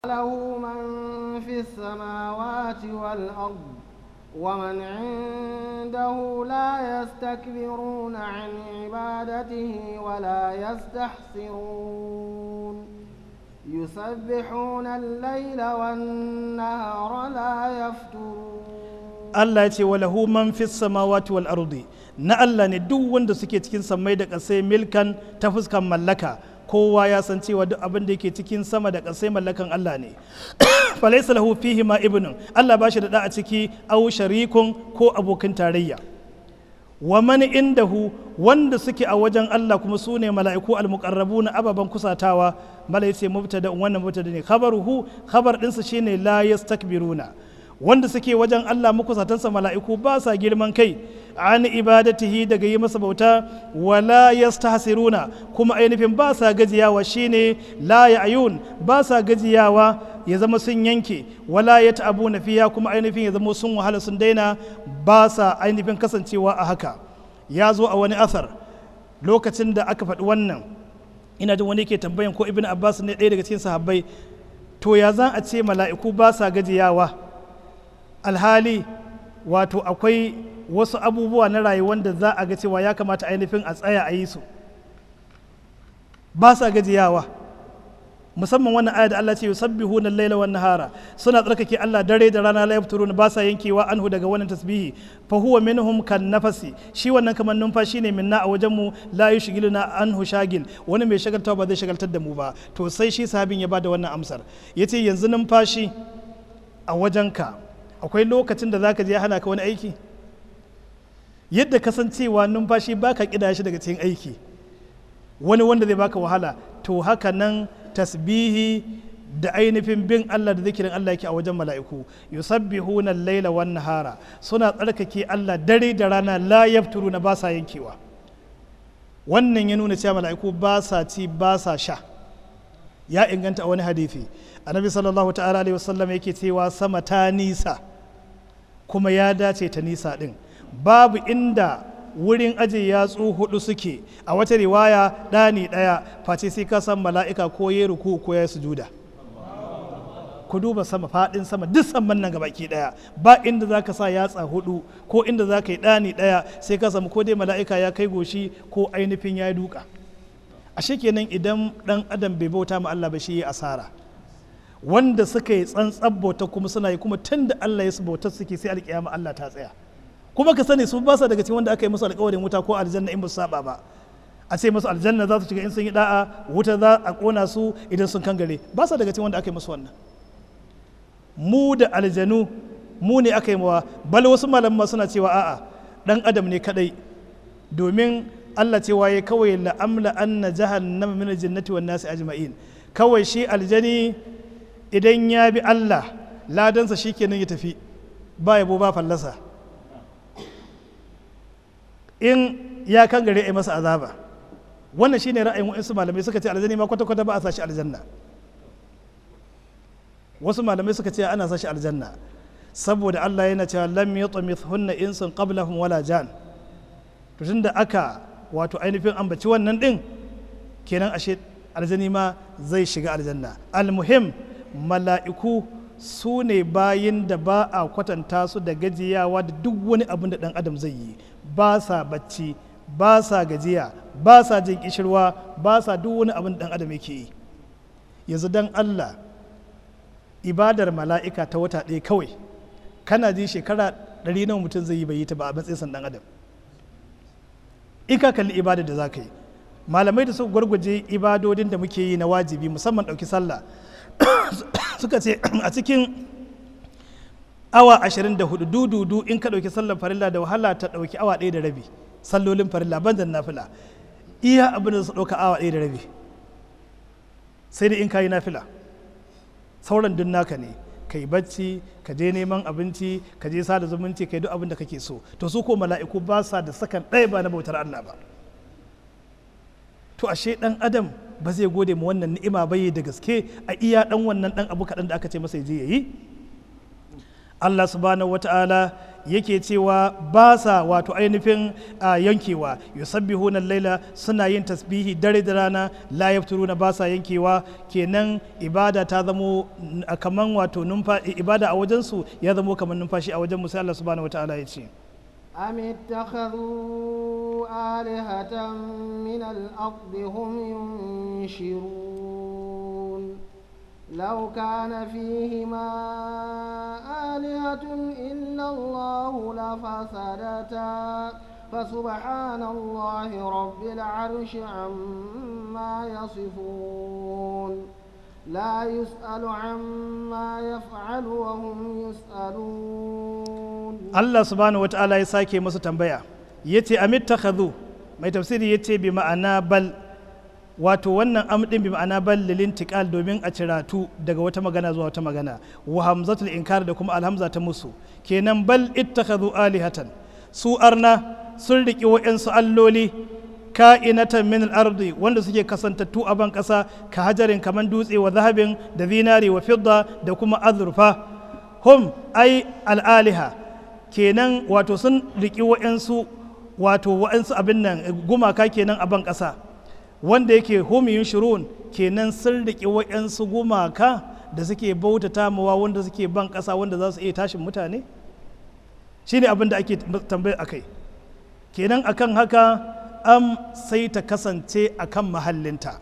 له من في السماوات والأرض ومن عنده لا يستكبرون عن عبادته ولا يستحسرون يسبحون الليل والنهار لا يفترون Allah ya ce wa lahu man fis samawati wal ardi na Allah ne duk wanda suke cikin sammai da ƙasai milkan ta fuskan mallaka kowa ya san cewa duk abin da yake cikin sama da ƙasai mallakan Allah ne falaysa lahu fihi ma ibnun Allah ba shi da da a ciki aw sharikun ko abokin tarayya wa man indahu wanda suke a wajen Allah kuma su ne mala'iku al-muqarrabuna ababan kusatawa malai ce mubtada wannan mubtada ne khabaruhu khabar ɗinsa shine la yastakbiruna wanda suke wajen Allah makusatansa mala'iku ba sa girman kai an ibadatihi daga yi masa bauta wala yastahsiruna kuma ainihin ba sa gajiyawa shine la ya'yun ba sa gajiyawa ya zama sun yanke wala ya ta'abu na fiya kuma ainihin ya zama sun wahala sun daina ba sa ainihin kasancewa a haka ya zo a wani asar lokacin da aka faɗi wannan ina jin wani ke tambayan ko ibn abbas ne ɗaya daga cikin sahabbai to ya za a ce mala'iku ba sa gajiyawa alhali wato akwai wasu abubuwa na rayuwar da za a ga cewa ya kamata ainihin a tsaya a yi su ba sa gajiyawa musamman wannan aya da Allah ce yusabbihuna al-laila wan nahara suna tsarkake Allah dare da rana la yafturuna ba sa yankewa anhu daga wannan tasbihi fa huwa minhum kan nafasi shi wannan kamar numfashi ne minna a wajen mu la yushghiluna anhu shagil wani mai shagaltawa ba zai shagaltar da mu ba to sai shi sahabin ya bada wannan amsar yace yanzu numfashi a wajenka akwai lokacin da zaka je hana ka wani aiki yadda kasancewa numfashi baka kida shi daga cikin aiki wani wanda zai baka wahala to haka nan tasbihi da ainihin bin Allah da zikirin Allah yake a wajen mala'iku yusabbihuna al-laila wan nahara suna tsarkake Allah dare da rana la na ba sa yankewa wannan ya nuna cewa mala'iku ba sa ci ba sa sha ya inganta a wani hadisi annabi sallallahu ta'ala alaihi wasallam yake cewa sama ta nisa kuma ya dace ta nisa din babu inda wurin aje yatsu hudu suke a wata riwaya ɗani ɗaya face sai ka san mala'ika ko ya ruku ko ya sujuda ku duba sama faɗin sama duk saman nan gabaki ɗaya ba inda za ka sa yatsa hudu ko inda za ka yi ɗani ɗaya sai ka samu ko dai mala'ika ya kai goshi ko ainihin ya duka ashe kenan idan ɗan adam bai bauta ma Allah ba shi ya asara wanda suka yi tsantsan bauta kuma suna yi kuma tun da Allah ya su bautar suke sai alƙiyama Allah ta tsaya kuma ka sani su ba sa daga cikin wanda aka yi musu alƙawarin wuta ko aljanna in ba su saba ba a ce musu aljanna za su shiga in sun yi da'a wuta za a kona su idan sun kangare ba sa daga cikin wanda aka yi musu wannan mu da aljanu mu ne aka yi mawa bal wasu malaman suna cewa a'a dan adam ne kadai domin Allah cewa ya kawai la'amla anna jahannama min aljannati wan nasi ajma'in kawai shi aljani idan ya bi Allah ladansa shikenan ya tafi ba yabo ba fallasa in ya kan gare a masa azaba wannan shine ra'ayin waɗansu malamai suka ce aljani ma kwata-kwata ba a sashi aljanna wasu malamai suka ce ana sashi aljanna saboda Allah yana cewa lam yutmithunna insun qablahum wala jan to tunda aka wato ainihin ambaci wannan din kenan ashe aljani ma zai shiga aljanna almuhim mala'iku su ne bayin da ba a kwatanta su da gajiyawa da duk wani abin da dan adam zai yi ba sa bacci ba sa gajiya ba sa jin kishirwa ba sa duk wani abin dan adam yake yi yanzu dan Allah ibadar mala'ika ta wata ɗaya kawai kana ji shekara ɗari nawa mutum zai yi bai yi ta ba a matsayin dan adam in ka kalli ibadar da za ka yi malamai da suka gwargwaje ibadodin da muke yi na wajibi musamman ɗauki sallah suka ce a cikin awa 24 dududu in ka ɗauki sallar farilla da wahala ta ɗauki awa ɗaya da rabi sallolin farilla banzan nafila iya abin da su ɗauka awa ɗaya da rabi sai dai in ka yi nafila sauran dun naka ne ka yi bacci ka je neman abinci ka je sada zumunci ka yi duk abin da kake so to su ko mala'iku ba sa da sakan ɗaya ba na bautar Allah ba to ashe ɗan adam ba zai gode mu wannan ni'ima bai da gaske a iya ɗan wannan ɗan abu kaɗan da aka ce masa ya je ya yi Allah subhanahu wata'ala yake cewa ba sa wato ainihin yankewa yusabbihuna laila suna yin tasbihi dare da rana la yafturuna ba sa yankewa kenan ibada ta zamo kaman wato ibada a wajensu ya zamo kamar numfashi a wajen musa Allah subhanahu wataala ya ce أم اتخذوا آلهة من الأرض هم ينشرون لو كان فيهما آلهة إلا الله لفسدتا فسبحان الله رب العرش عما يصفون لا يسأل عما يفعل وهم يسألون Allah subhanahu wata'ala ya sake masu tambaya yace amit takhadhu mai tafsiri yace bi ma'ana bal wato wannan amdin bi ma'ana bal lilin tiqal domin a ciratu daga wata magana zuwa wata magana wa hamzatul inkar da kuma alhamza ta musu kenan bal ittakhadhu alihatan su arna sun riki wa'ansu alloli ka'inatan min al-ardi wanda suke kasantattu a ban kasa ka hajarin kaman dutse wa zahabin da zinari wa fidda da kuma azurfa hum ai al-aliha kenan wato sun riki wa'ansu wato wa'ansu abin nan gumaka kenan a ban kasa wanda yake homiyun shirun kenan sun riƙe wa'yansu gumaka da suke bautata mawa wanda suke ban ƙasa wanda za su iya tashin mutane shi ne abin da ake tambayar a kai kenan akan haka am sai ta kasance a kan mahallinta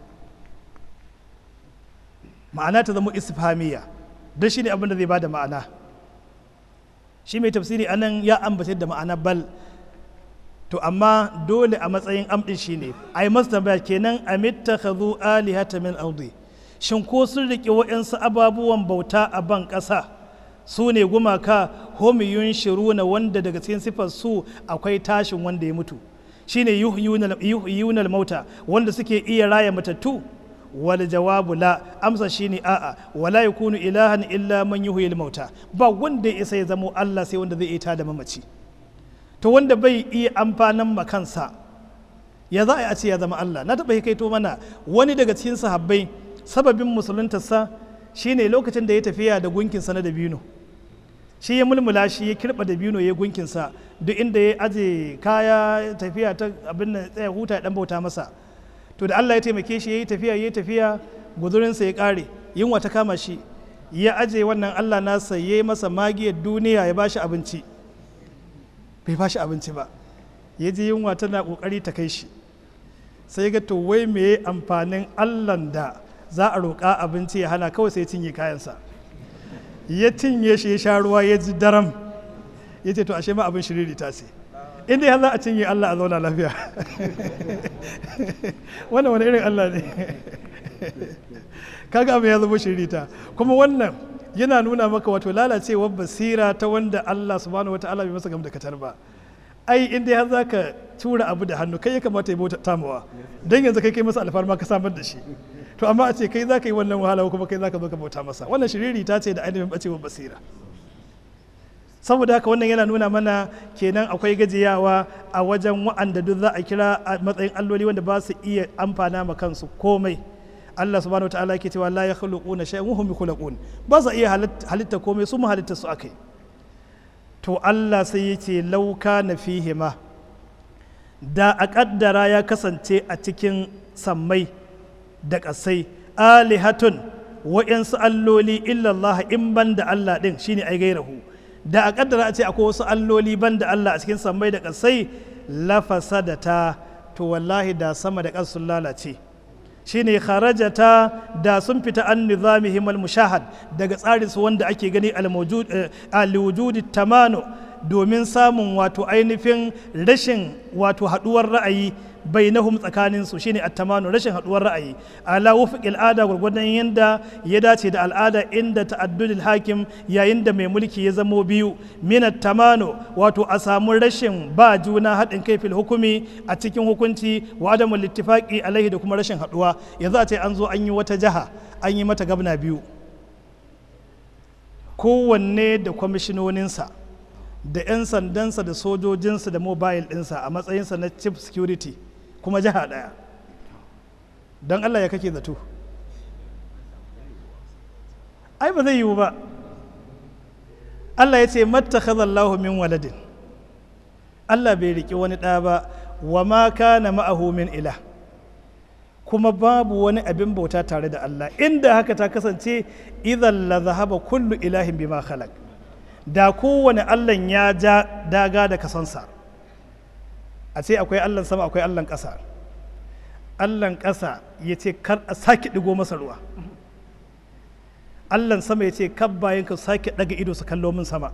ma'ana ta zama isfamiya don shi ne abin da zai ba da ma'ana shi mai tafsiri anan ya ambace da ma'ana bal to amma dole a matsayin amɗin shi ne a yi masu tambaya kenan a mittakhadhu alihata min ardi shin ko sun riƙe waɗansu ababuwan bauta a ban ƙasa su ne gumaka homiyun shiruna wanda daga cikin sifar su akwai tashin wanda ya mutu shine yuhyunal mauta wanda suke iya raya matattu wal jawabu la amsa shine a'a wala yakunu ilahan illa man yuhyil mauta ba wanda ya isa ya zamo Allah sai wanda zai iya da mamaci to wanda bai iya amfanin makansa ya za a ce ya zama Allah na taɓa kaito mana wani daga cikin sahabbai sababin musuluntarsa shine lokacin da ya tafiya da gunkinsa na dabino shi ya mulmula shi ya kirɓa dabino ya gunkinsa duk inda ya aje kaya tafiya ta abin da tsaya huta ya dan bauta masa to da Allah ya taimake shi ya yi tafiya ya yi tafiya guzurinsa ya ƙare yunwa ta kama shi ya aje wannan Allah nasa ya yi masa magiyar duniya ya bashi abinci bai ba shi abinci ba ya ji yunwa tana kokari ta kai shi sai ga to wai me amfanin allan da za a roƙa abinci ya hana kawai sai cinye kayansa ya cinye shi ya sha ruwa ya ji daram ya ce to ashe ma abin shiriri ta ce inda ya za a cinye allah a zauna lafiya wannan wani irin allah ne kaga abin ya zama shiririta kuma wannan yana nuna maka wato lalacewar basira ta wanda Allah subhanahu wata'ala bai masa gam da katar ba ai in dai har zaka tura abu da hannu kai ya kamata ya bauta tamawa dan yanzu kai kai masa alfarma ka samar da shi to amma a ce kai zaka yi wannan wahala kuma kai zaka zo ka bauta masa wannan shiriri ta ce da ainihin bacewar basira saboda haka wannan yana nuna mana kenan akwai gajiyawa a wajen wa'anda duk za a kira a matsayin alloli wanda ba su iya amfana ma kansu komai Allah subhanahu wa ta'ala ke cewa la yakhluquna shay'an wa hum yakhluqun ba sa iya halitta komai su mu halitta su akai to Allah sai ya ce lauka na fihima da a kaddara ya kasance a cikin sammai da ƙasai alihatun wa'yansu alloli illallah in ban da Allah ɗin shine ai gairahu da a kaddara a ce akwai wasu alloli ban da Allah a cikin sammai da ƙasai lafasadata to wallahi da sama da ƙasa sun lalace shine kharajata da sun fita an nizamihim al-mushahad daga tsarin su wanda ake gani al-wujudi tamano domin samun wato ainihin rashin wato haduwar ra'ayi bainahum tsakanin su shine at-tamano rashin haduwar ra'ayi ala wufiqil al'ada gurgurdan yanda ya dace da al'ada inda ta'addudul hakim yayin da mai mulki ya zamo biyu min at-tamano wato a samu rashin ba juna haɗin kai fil hukumi a cikin hukunci wa adamul ittifaqi alaihi da kuma rashin haduwa yanzu a ce an zo an yi wata jaha an yi mata gabna biyu kowanne da kwamishinoninsa da 'yan sandansa da sojojinsa da mobile ɗinsa a matsayinsa na chief security kuma jiha ɗaya don allah ya kake zato ai ba zai yiwu ba Allah ya ce mattakhadallahu min waladin Allah bai riƙi wani ɗa ba wa ma kana ma'ahu min ilah kuma babu wani abin bauta tare da Allah inda haka ta kasance idan la zahaba kullu ilahin bima khalaq da kowane Allah ya ja daga da kasansa a ce akwai Allah sama akwai Allah ƙasa Allah ƙasa ya ce kar a sake ɗigo masa ruwa Allah sama ya ce kar bayan ka sake ɗaga ido su kallo min sama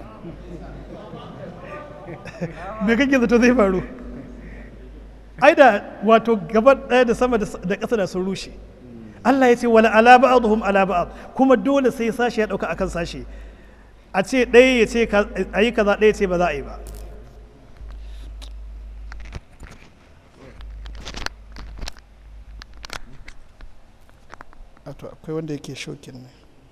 me kake zato zai faru ai da wato gaba ɗaya da sama da ƙasa da sun rushe Allah ya ce wala ala ba'dhum ala ba'd kuma dole sai sashi ya dauka akan sashi a ce ɗaya ya ce a yi kaza ɗaya ce ba za a yi ba akwai wanda yake shokin ne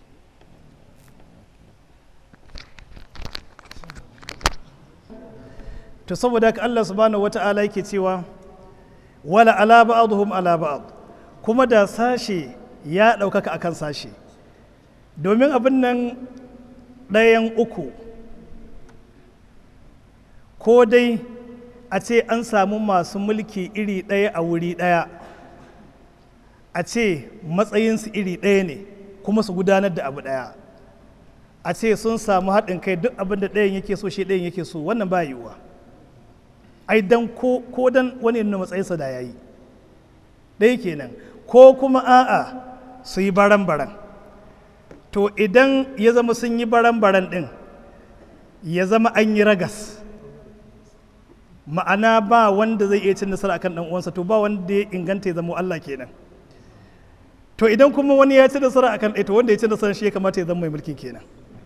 to saboda haka Allah subhanahu wata'ala yake cewa wala ala ba'dhum ala ba'd kuma da sashe ya ɗaukaka akan sashe domin abin nan ɗayan uku ko dai a ce an samu masu mulki iri ɗaya a wuri ɗaya a ce matsayinsu iri ɗaya ne kuma su gudanar da abu ɗaya a ce sun samu haɗin kai duk abin da ɗayan yake so shi ɗayan yake so wannan ba yiwuwa ai dan ko, ko dan wani nuna matsayinsa da yayi ɗaya kenan ko kuma a'a su yi baran-baran to idan ya zama sun yi baran-baran ɗin ya zama an yi ragas ma'ana ba wanda zai iya cin nasara akan ɗan uwansa to ba wanda ya inganta ya zama Allah kenan to idan kuma wani ya ci nasara akan ɗaya to wanda ya ci nasara shi ya kamata ya zama mai mulkin kenan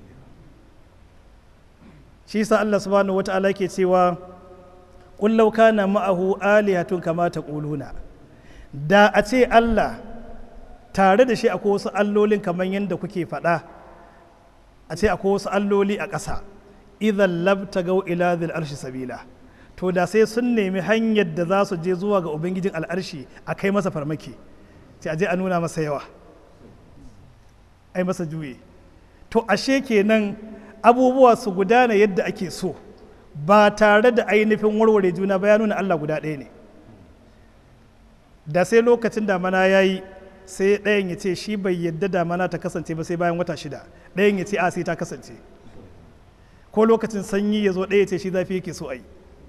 shi sa Allah subhanahu wata'ala ke cewa qul law kana ma'ahu alihatun kama taquluna da a ce Allah tare da shi akwai wasu allolin kamar yadda kuke faɗa a ce akwai wasu alloli a ƙasa idan labtagau ila zil arshi sabila to da sai sun nemi hanyar da za su je zuwa ga ubangijin al'arshi a kai masa farmaki ce a je a nuna masa yawa ai masa juye to ashe kenan abubuwa su gudana yadda ake so ba tare da ainihin warware juna ba ya nuna Allah guda ɗaya ne da sai lokacin damana ya yi sai ɗayan ya ce shi bai yadda damana ta kasance ba sai bayan wata shida ɗayan ya ce a sai ta kasance ko lokacin sanyi ya zo ɗaya ya ce shi zafi yake so a yi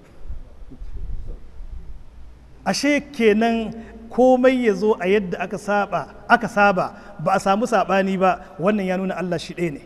ashe kenan komai ya zo a yadda aka saba aka saba ba a samu saɓani ba wannan ya nuna Allah shi ɗaya ne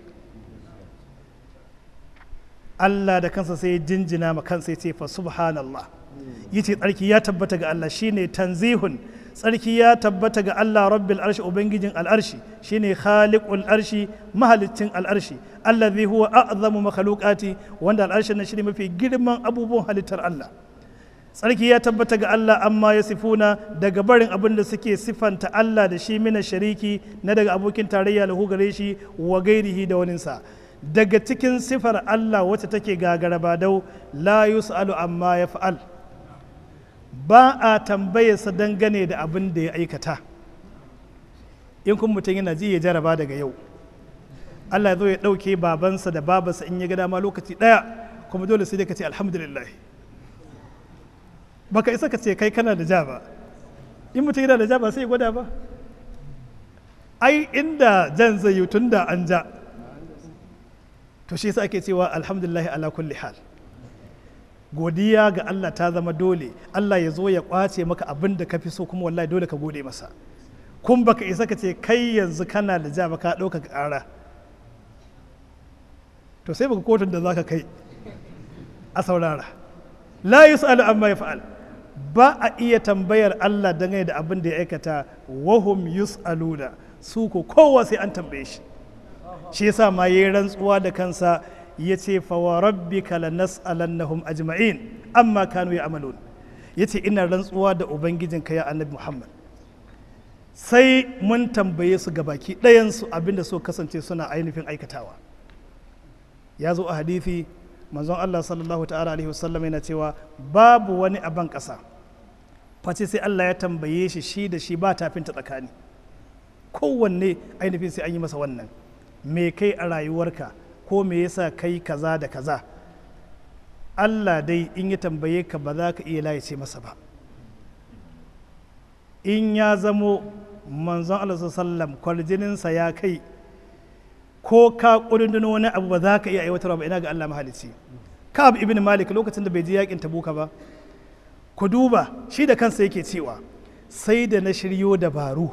Allah da kansa sai jinjina ma kansa ya ce fa subhanallah yace tsarki ya tabbata ga Allah shine tanzihun tsarki ya tabbata ga Allah rabbil arshi ubangijin al'arshi shine khaliqul arshi mahalicin al'arshi allazi huwa a'zamu makhluqati wanda al'arshin nan shine mafi girman abubuwan halittar Allah tsarki ya tabbata ga Allah amma ya sifuna daga barin abin da suke sifanta Allah da shi mina shariki na daga abokin tarayya lahu gare shi wa gairihi da waninsa daga cikin sifar Allah wacce take gagara badau la yus'alu amma ya fa'al ba a tambayarsa dangane da abin da ya aikata in kun mutum yana ji ya jaraba daga yau Allah ya zo ya ɗauke babansa da babansa in ya ga dama lokaci ɗaya kuma dole sai dai ka ce alhamdulillah baka isa ka ce kai kana da ja ba in mutum yana da ja ba sai ya gwada ba ai inda jan zai yi tun da an ja to shi yasa ake cewa alhamdulillah ala kulli hal godiya ga Allah ta zama dole Allah ya zo ya kwace maka abin da ka fi so kuma wallahi dole ka gode masa kun baka isa ka ce kai yanzu kana da ja ka ɗauka ƙara to sai baka kotun da zaka kai a saurara la yus'alu amma yaf'al ba a iya tambayar Allah dangane da abin da ya aikata wahum yus'aluna su ko kowa sai an tambaye shi shi yasa ma yayi rantsuwa da kansa ya ce fawa rabbika lanas'alannahum ajma'in amma kanu ya'malun yace ina rantsuwa da ubangijinka ya annabi Muhammad sai mun tambaye su gabaki ɗayan su abinda so kasance suna ainihin aikatawa ya zo a hadithi manzon Allah sallallahu ta'ala alaihi wasallam yana cewa babu wani aban ƙasa face sai Allah ya tambaye shi shi da shi ba tafinta tsakani kowanne ainihin sai an yi masa wannan me kai a rayuwarka ko me yasa kai kaza da kaza Allah dai in ya tambaye ka ba za ka iya layace masa ba in ya zamo manzon Allah sallam kwarjininsa ya kai ko ka ƙudundun wani abu ba za ka iya aiwatarwa ba ina ga Allah mahalicci Ka'ab ibn Malik lokacin da bai je yakin Tabuka ba ku duba shi da kansa yake cewa sai da na shiryo dabaru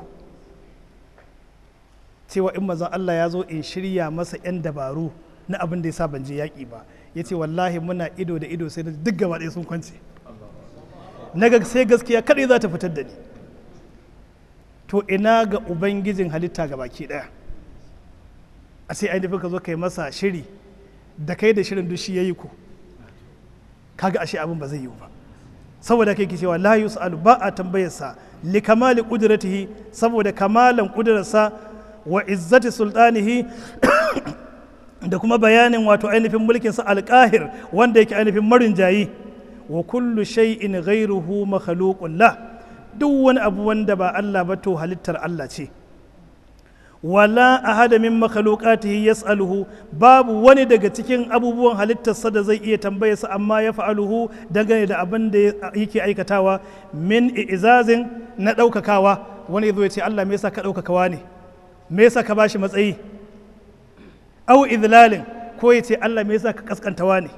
cewa in mazan Allah ya zo in shirya masa 'yan dabaru na abin da ya sa ban je yaƙi ba ya ce wallahi muna ido da ido sai duk gaba ɗaya sun kwance na ga sai gaskiya kaɗai za ta fitar da ni to ina ga ubangijin halitta ga baki ɗaya a sai ainihin ka zo kai masa shiri da kai da shirin duk shi ya yi ku kaga ashe abin ba zai yiwu ba saboda kai ke cewa la yus'alu ba a tambayarsa li kamali qudratihi saboda kamalan kudurarsa wa izzati sultanihi da kuma bayanin wato ainihin mulkin sa alqahir wanda yake ainihin marinjayi wa kullu shay'in ghayruhu makhluqun la duk wani abu wanda ba Allah ba to halittar Allah ce wala ahada min makhluqatihi yas'aluhu babu wani daga cikin abubuwan halittarsa da zai iya tambaye sa amma ya fa'aluhu dangane da abin da yake aikatawa min izazin na ɗaukakawa wani yazo ya ce Allah me yasa ka ɗaukakawa ne me yasa ka bashi matsayi au idlalin ko ya ce Allah me yasa ka kaskantawa ne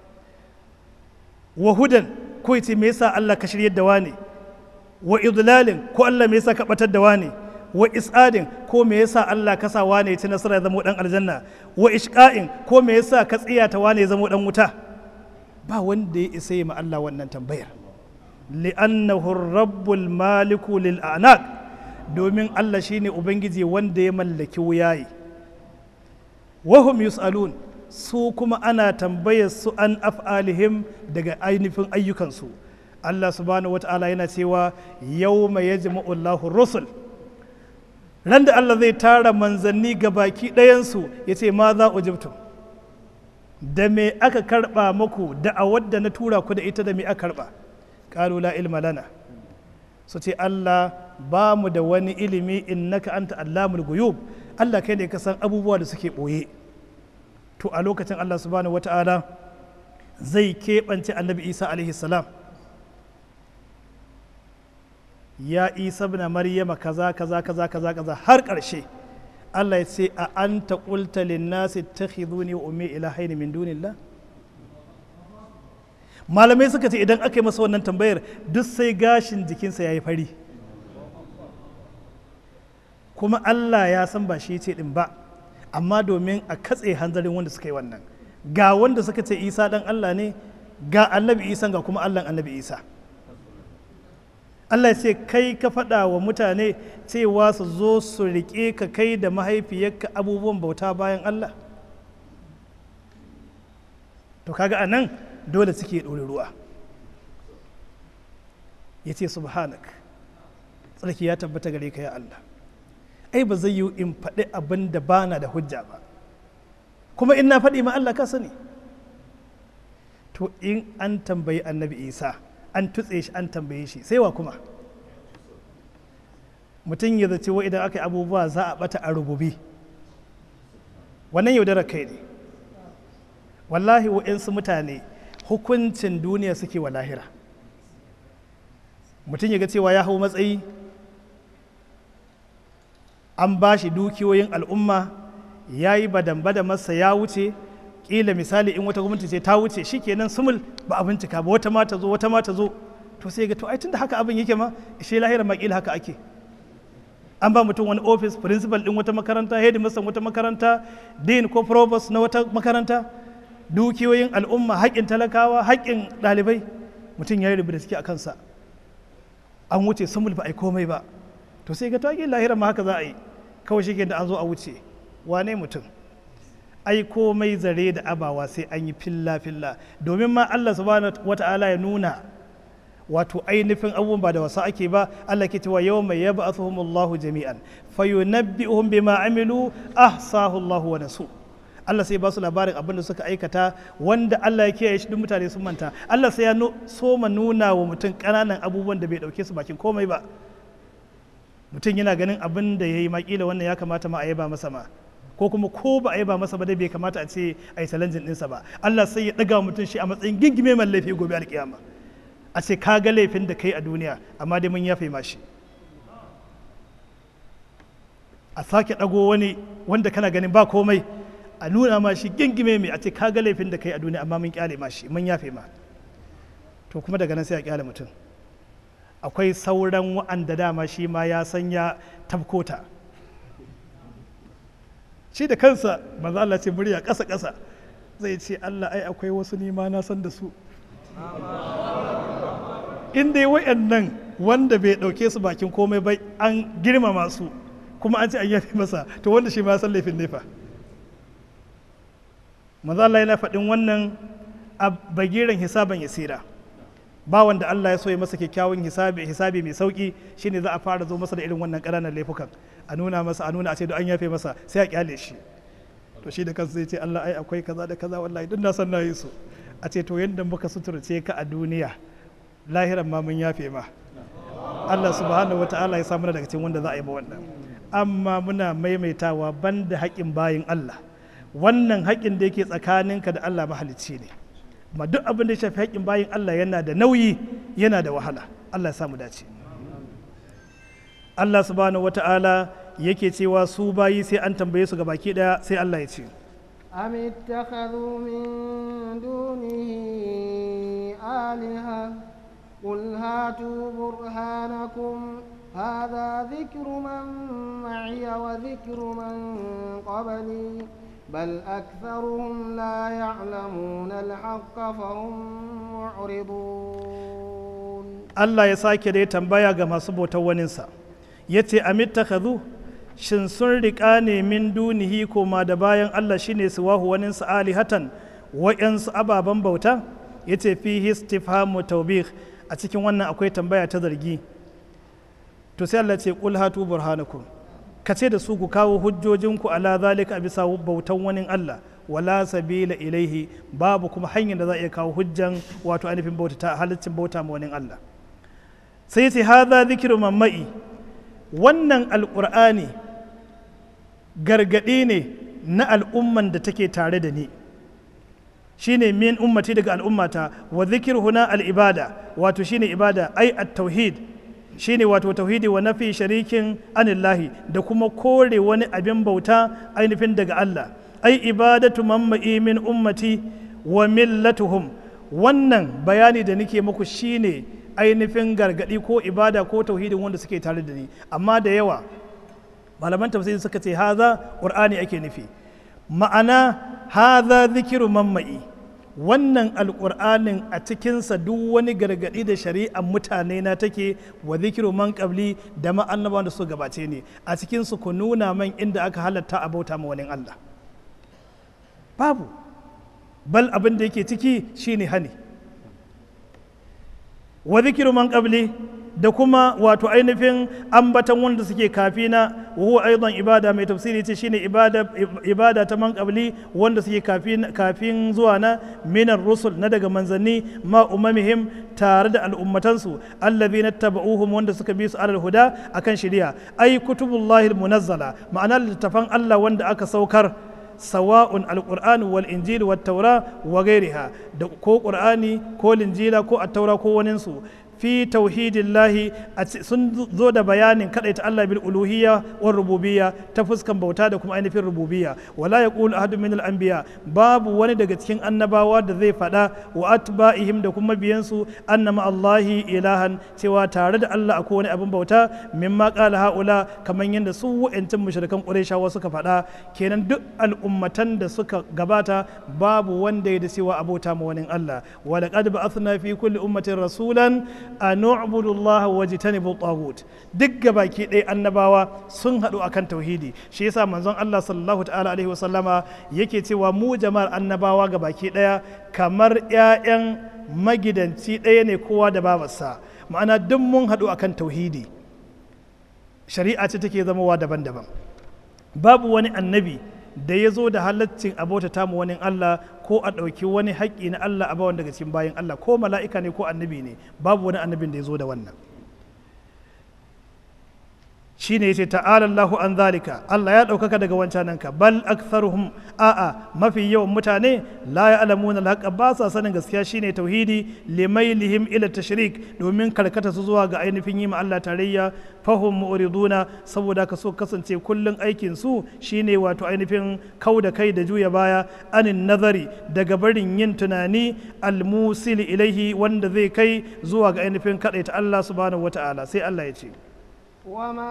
wa hudan ko ya ce me yasa Allah ka shiryar da wani wa idlalin ko Allah me yasa ka batar da wani wa is'adin ko me yasa Allah ka sa wane ya ci nasara ya zama dan aljanna wa ishqa'in ko me yasa ka tsiyata wane ya zama dan wuta ba wanda ya isa yi ma Allah wannan tambayar li'annahu rabbul maliku lil anaq domin Allah shine ubangiji wanda ya mallaki wuyaye wa hum yus'alun su kuma ana tambayar su an af'alihim daga ainihin ayyukansu Allah subhanahu wata'ala yana cewa yawma yajma'u Allahu rusul ran da Allah zai tara manzanni ga baki ɗayansu ya ce ma za ujibtum da me aka karɓa muku da a wadda na tura ku da ita da me aka karɓa ƙalu la ilma lana su ce Allah ba mu da wani ilimi innaka anta allamul guyub Allah kai ne ka san abubuwa da suke ɓoye to a lokacin Allah subhanahu wata'ala zai keɓance annabi Isa alaihi salam ya isa na maryama kaza kaza kaza kaza kaza har ƙarshe Allah ya ce a anta qulta linnasi takhiduni wa ummi ilahaini min dunillah malamai suka ce idan aka yi masa wannan tambayar duk sai gashin jikinsa ya yi fari kuma Allah ya san ba shi ce din ba amma domin a katse hanzarin wanda suka yi wannan ga wanda suka ce isa dan Allah ne ga annabi isa ga kuma Allah annabi isa Allah ce kai ka faɗa wa mutane cewa su zo su riƙe ka kai da mahaifiyarka abubuwan bauta bayan Allah to kaga a nan dole suke ɗori ruwa ya ce subhanak tsarki ya tabbata gare ka ya Allah ai ba zai yi in faɗi abin da bana da hujja ba kuma in na faɗi ma Allah ka sani to in an tambayi annabi isa an tutse shi an tambaye shi sai wa kuma mutum ya zace wa idan aka yi abubuwa za a bata a rububi wannan yaudarar kai ne wallahi wa'insu mutane hukuncin duniya suke wa lahira mutum ya ga cewa ya hau matsayi an ba shi dukiyoyin al'umma ya yi badan masa ya wuce kila misali in wata gwamnati ce ta wuce shikenan sumul ba a bincika ba wata ma ta zo wata ma ta zo to sai ga to ai tunda haka abin yake ma shi lahira ma kila haka ake an ba mutum wani office principal din wata makaranta headmaster wata makaranta dean ko provost na wata makaranta dukiyoyin al'umma haƙƙin talakawa haƙƙin ɗalibai mutum ya yi rubuta suke a kansa an wuce sumul ba a yi komai ba to sai ga to ai lahira ma haka za a yi kawai shi da an zo a wuce wane mutum ai komai zare da abawa sai an yi filla-filla domin ma Allah subhanahu wata'ala ya nuna wato ainihin abubuwan ba da wasa ake ba Allah ke cewa yau mai yaba Allahu jami'an fayunabbi'uhum bima amilu ahsahu Allahu wa nasu Allah sai ba su labarin abin da suka aikata wanda Allah ya kiyaye shi duk mutane sun manta Allah sai ya soma nuna wa mutum ƙananan abubuwan da bai ɗauke su bakin komai ba mutum yana ganin abin da ya yi makila wannan ya kamata ma a yaba masa ma ko kuma ko ba a yi ba masa ba dai bai kamata a ce a yi challenging ɗinsa ba Allah sai ya ɗaga mutum shi a matsayin gingime mai laifi gobe alkiyama a ce ka ga laifin da kai a duniya amma dai mun yafe ma shi a sake ɗago wani wanda kana ganin ba komai a nuna ma shi gingime mai a ce ka ga laifin da kai a duniya amma mun kyale ma shi mun yafe ma to kuma daga nan sai a kyale mutum akwai sauran wa'anda dama shi ma ya sanya tabkota shi da kansa manzo Allah ce murya ƙasa ƙasa zai ce Allah ai akwai wasu nima na san da su in dai wayannan wanda bai ɗauke su bakin komai bai an girmama su kuma an ce an yafe masa to wanda shi ma ya san laifin nefa manzo Allah yana faɗin wannan a bagiran hisaban yasira ba wanda Allah ya so ya masa kyakkyawan hisabi hisabi mai sauki shine za a fara zo masa da irin wannan ƙananan laifukan a nuna masa a nuna a ce da an yafe masa sai a kyale shi to shi da kansa zai ce Allah ai akwai kaza da kaza wallahi duk na san na yi su a ce to yanda muka suturce ka a duniya lahiran ma mun yafe ma Allah subhanahu wataala ya sa mana daga cikin wanda za a yi ma wannan amma muna maimaitawa banda haƙin bayin Allah wannan haƙin da yake tsakaninka da Allah mahalicci ne ma duk abin da ya shafi haƙin bayin Allah yana da nauyi yana da wahala Allah ya samu dace Allah subhanahu wata'ala yake cewa su bayi sai an tambaye su baki daya sai Allah ya ce أم اتخذوا من دونه آلهة قل هاتوا برهانكم هذا ذكر من معي وذكر من قبلي بل أكثرهم لا يعلمون الحق فهم معرضون Allah ya sake da ya tambaya ga masu bautar waninsa ya ce amittakhadhu shin sun riƙa ne min dunihi koma da bayan Allah shine su wahu waninsa alihatan wa'yansu ababen bauta ya ce fi istifhamu taubih a cikin wannan akwai tambaya ta zargi to sai Allah ce qul hatu burhanakum ka ce da su ku kawo hujjojinku ala zalika a bisa bautan wani Allah wala sabila ilaihi babu kuma hanyar da za a iya kawo hujjan wato ainihin bauta ta halittin bauta ma wani Allah sai ce hadha zikru mammai wannan alqur'ani gargadi ne na al'umman da take tare da ni shine min ummati daga al'ummata wa zikir huna al-ibada wato shine ibada ai at-tauhid shine wato tauhidi wa nafi sharikin anillahi da kuma kore wani abin bauta ainihin daga Allah ai ibadatu mamma'i min ummati wa millatuhum wannan bayani da nake muku shine ainihin gargadi ko ibada ko tauhidin wanda suke tare da ni amma da yawa malaman tafsiri suka ce haza qur'ani ake nufi ma'ana haza zikiru mamma'i wannan alƙur'anin a cikinsa duk wani gargaɗi da shari'ar mutane na take wa zikiru man ƙabli da ma'annabawan da su gabace ne a cikinsu ku nuna man inda aka halatta a bauta ma wani Allah babu bal abin da yake ciki shine hani wa zikiru man ƙabli da kuma wato ainihin ambatan wanda suke kafina wa huwa aidan ibada mai tafsiri ce shine ibada ibada ta man qabli wanda suke kafin kafin zuwa na minar rusul na daga manzanni ma umamihim tare da al'ummatansu allazina tabauhum wanda suka bi su alal huda akan shari'a ai kutubullahi munazzala ma'ana littafan Allah wanda aka saukar sawa'un alqur'an wal injil wat taura wa gairiha da ko qur'ani ko linjila ko at-taura ko waninsu fi tauhidillahi sun zo da bayanin ta Allah bil uluhiyya wa rububiyya ta fuskan bauta da kuma ainihin rububiyya wala yaqulu ahadun min al-anbiya babu wani daga cikin annabawa da zai faɗa wa atba'ihim da kuma biyansu annama Allahi ilahan cewa tare da Allah akwai wani abin bauta mimma qala haula kaman yadda su wa'antin mushrikan qurayshawa suka faɗa kenan duk al'ummatan da suka gabata babu wanda ya da cewa abota ma wani Allah wa laqad ba'athna fi kulli ummatin rasulan a nu'budullah wa jitanibu tagut duk gabaki ɗaya annabawa sun haɗu akan tauhidi shi yasa manzon Allah sallallahu ta'ala alaihi wasallama yake cewa mu jama'ar annabawa gabaki ɗaya kamar ƴaƴan magidanci ɗaya ne kowa da babarsa ma'ana duk mun haɗu akan tauhidi shari'a ce take zamowa daban-daban babu wani annabi da ya zo da halaccin abota tamu wani Allah ko a ɗauki wani haƙƙi na Allah a bawan daga cikin bayan Allah ko mala'ika ne ko annabi ne babu wani annabin da ya zo da wannan shine yace ta'ala Allahu an zalika Allah ya ɗaukaka daga wancananka bal aktharuhum a'a mafi yawan mutane la ya'lamuna al ba sa sanin gaskiya shine tauhidi limailihim ila tashrik domin karkata su zuwa ga ainihin yi ma Allah tarayya fahum mu'riduna saboda ka so kasance kullun aikin su shine wato ainihin kau da kai da juya baya anin nazari daga barin yin tunani almusil ilaihi wanda zai kai zuwa ga ainihin kadaita Allah subhanahu wata'ala sai Allah ya ce وما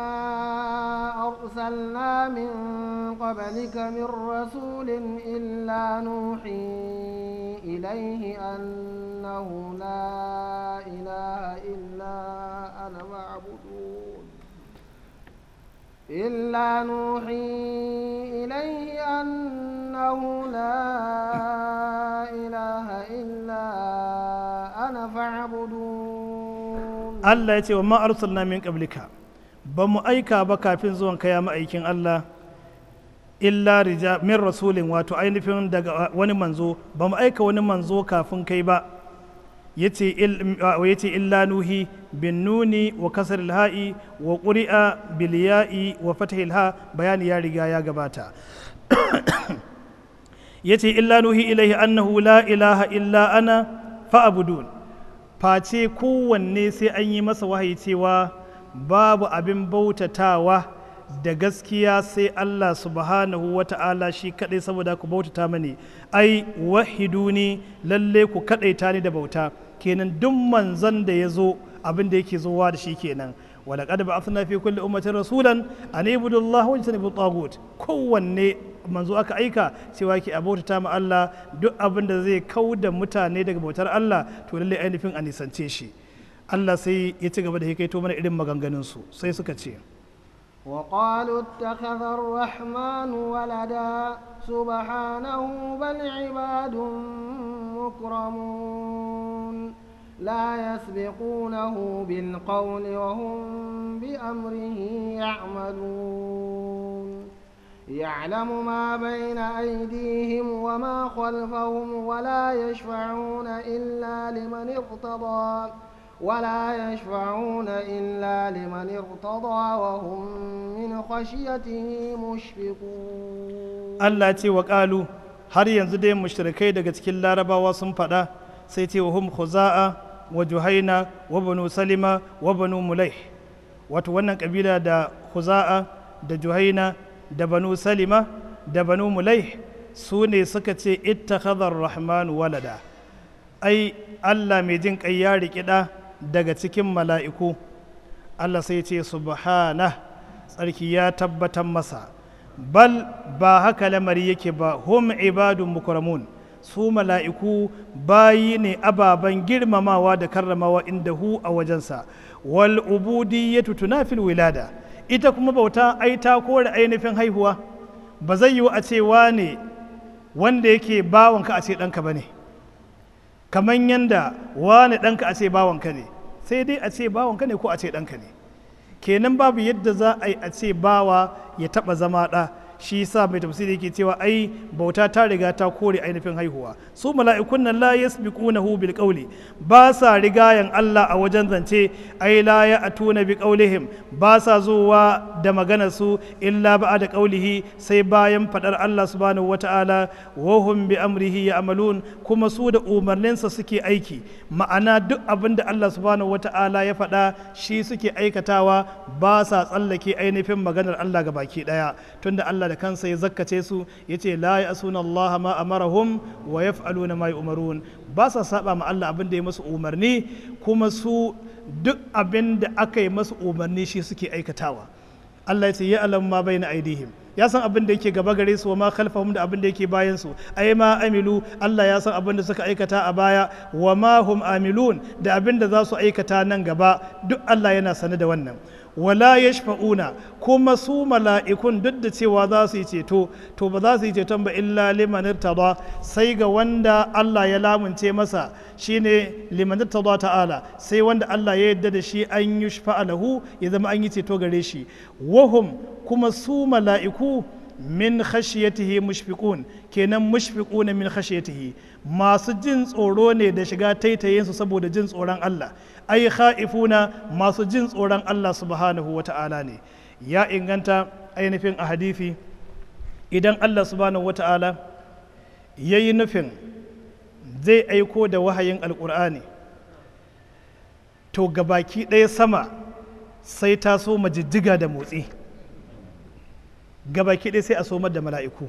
أرسلنا من قبلك من رسول إلا نوحي إليه أنه لا إله إلا أنا فاعبدون إلا نوحي إليه أنه لا إله إلا أنا فاعبدون Allah ya ce wa ma arsalna min qablika ba mu aika ba kafin zuwan kaya ma'aikin Allah illa rija min rasulin wato ainihin daga wani manzo ba mu aika wani manzo kafin kai ba yace il- wa yace illa nuhi bin nuni wa kasar ha'i wa ƙuri'a bil ya'i wa fatahil ha bayani ya riga ya gabata yace illa nuhi ilaihi annahu la ilaha illa ana fa'budun face kowanne sai an yi masa wahayi cewa babu abin bautatawa da gaskiya sai Allah subhanahu wa ta'ala shi kadai saboda ku bautata mani ai wahiduni lalle ku kadaita ni da bauta kenan duk manzon da ya zo abin da yake zowa da shi kenan ولقد بعثنا في كل أمة رسولا أن اعبدوا الله واجتنبوا الطاغوت kowanne manzo aka aika cewa yake a bautata ma Allah duk abin da zai kau da mutane daga bautar Allah to lalle ainihin a nisance shi Allah sai ya ci gaba da hikaito mana irin maganganun su sai suka ce وقالوا اتخذ الرحمن ولدا سبحانه بل عباد مكرمون لا يسبقونه بالقول وهم بأمره يعملون يعلم ما بين أيديهم وما خلفهم ولا يشفعون إلا لمن ارتضى ولا يشفعون إلا لمن ارتضى وهم من خشيته مشفقون Allah ce wa ƙalu har yanzu dai mushrikai daga cikin larabawa sun faɗa sai ce wa hum khuza'a wa juhaina wa banu salima wa banu mulai wato wannan kabila da khuza'a da juhaina da banu salima da banu mulai su ne suka ce ittakhadha rahmanu walada ai Allah mai jin kai ya riƙi ɗa daga cikin mala'iku Allah sai ce subhana tsarki ya tabbatar masa bal ba haka lamari yake ba hum ibadun mukramun su mala'iku bayi ne ababen girmamawa da karramawa inda hu a wajensa wal ubudiyyatu tunafil wilada ita kuma bauta ai ta kore ainihin haihuwa ba zai yiwu a ce wane wanda yake bawanka a ce ɗanka ba ne kamar yanda wane ɗanka a ce bawanka ne sai dai a ce bawanka ne ko a ce ɗanka ne kenan babu yadda za a yi a ce bawa ya taɓa zama ɗa shi sa mai tafsiri yake cewa ai bauta ta riga ta kore ainihin haihuwa su mala'ikun nan la yasbiqunahu bil qawli ba sa rigayan Allah a wajen zance ai la ya'tuna bi qawlihim ba sa zuwa da maganar su illa da qawlihi sai bayan fadar Allah subhanahu wata'ala wa hum bi amrihi ya'malun kuma su da umarninsa suke aiki ma'ana duk abin da Allah subhanahu wata'ala ya faɗa shi suke aikatawa ba sa tsallake ainihin maganar Allah ga baki ɗaya tunda Allah da kansa ya zakkace su ya ce la ya asuna Allah ma amarahum wa yaf'aluna ma yu'marun ba sa saba ma Allah abin da ya masu umarni kuma su duk abin da aka yi masu umarni shi suke aikatawa Allah ya ce ya alam ma bayna aidihim ya san abin da yake gaba gare su wa ma khalfahum da abin da yake bayan su ai ma amilu Allah ya san abin da suka aikata a baya wa ma hum amilun da abin da za su aikata nan gaba duk Allah yana sane da wannan wala yashfa'una kuma su mala'ikun duk da cewa za su yi ceto to ba za su yi ceton ba illa liman irtada sai ga wanda Allah ya lamunce masa shine liman irtada ta'ala sai wanda Allah ya yarda da shi an yi lahu ya zama an yi ceto gare shi wahum kuma su mala'iku min khashiyatihi mushfiqun kenan mushfiquna min khashiyatihi masu jin tsoro ne da shiga taitayensu saboda jin tsoron Allah ai kha'ifuna masu jin tsoron Allah subhanahu wa ta'ala ne ya inganta ainihin a hadithi idan allah subhanahu wata'ala ya yi nufin zai aiko da wahayin alkur'ani to gabaki ɗaya sama sai ta so majijjiga da motsi gabaki ɗaya sai a somar da mala'iku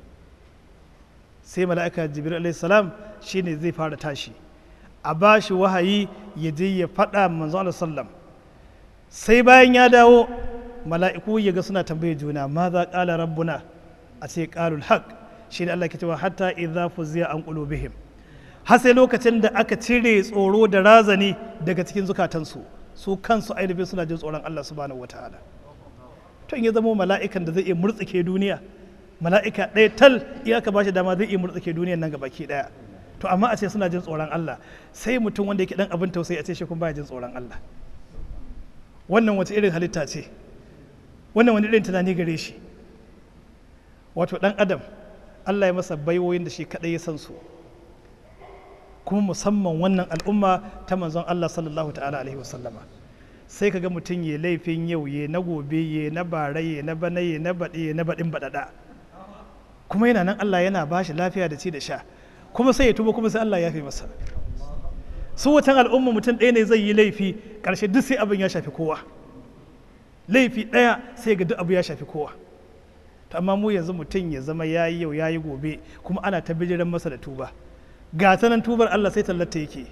sai mala'ika jibril alaihi salam shine zai fara tashi a ba shi wahayi ya je ya faɗa manzo Allah sallam sai bayan ya dawo mala'iku ya ga suna tambaye juna ma za ƙala rabbuna a ce ƙalul haq shi ne Allah ke cewa hatta idza fuziya an qulubihim har sai lokacin da aka cire tsoro da razani daga cikin zukatansu su kansu ainihin suna jin tsoron Allah subhanahu wataala to in ya zama mala'ikan da zai iya murtsike duniya mala'ika ɗaya tal iya ka bashi dama zai iya murtsike duniyan nan gabaki ɗaya to amma a ce suna jin tsoron Allah sai mutum wanda yake dan abin tausayi a ce shi kuma baya jin tsoron Allah wannan wace irin halitta ce wannan wani irin tunani gare shi wato dan adam Allah ya masa baiwoyin da shi kadai ya san su kuma musamman wannan al'umma ta manzon Allah sallallahu ta'ala alaihi wasallama sai kaga mutum ya laifin yau ya na gobe ya na bara ya na bana ya na baɗi ya na baɗin baɗaɗa kuma yana nan Allah yana bashi lafiya da ci da sha kuma sai ya tuba kuma sai Allah ya fi masa su watan al'umma mutum ɗaya ne zai yi laifi ƙarshe duk sai abin ya shafi kowa laifi ɗaya sai ga duk abu ya shafi kowa to amma mu yanzu mutum ya zama ya yi yau ya yi gobe kuma ana ta bijiran masa da tuba ga ta nan tubar Allah sai tallata yake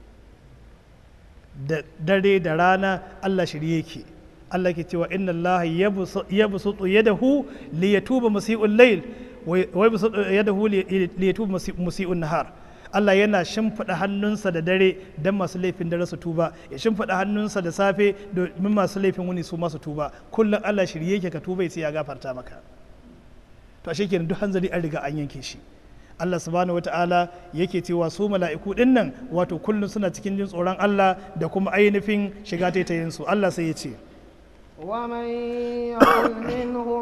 da dare da rana Allah shirye yake Allah ke cewa inna Allah yabsutu yadahu li yatuba musii'ul layl wa yabsutu yadahu li yatuba musii'un nahar Allah yana shimfiɗa hannunsa da dare don masu laifin dare su tuba ya shimfiɗa hannunsa da safe domin masu laifin wuni su masu tuba kullum Allah shirye yake ka tuba ya ce ya gafarta maka to ashe kenan duk hanzari an riga an yanke shi Allah subhanahu wata'ala yake cewa su mala'iku din nan wato kullum suna cikin jin tsoron Allah da kuma ainihin shiga taitayin su Allah sai ya ce ومن يقل منهم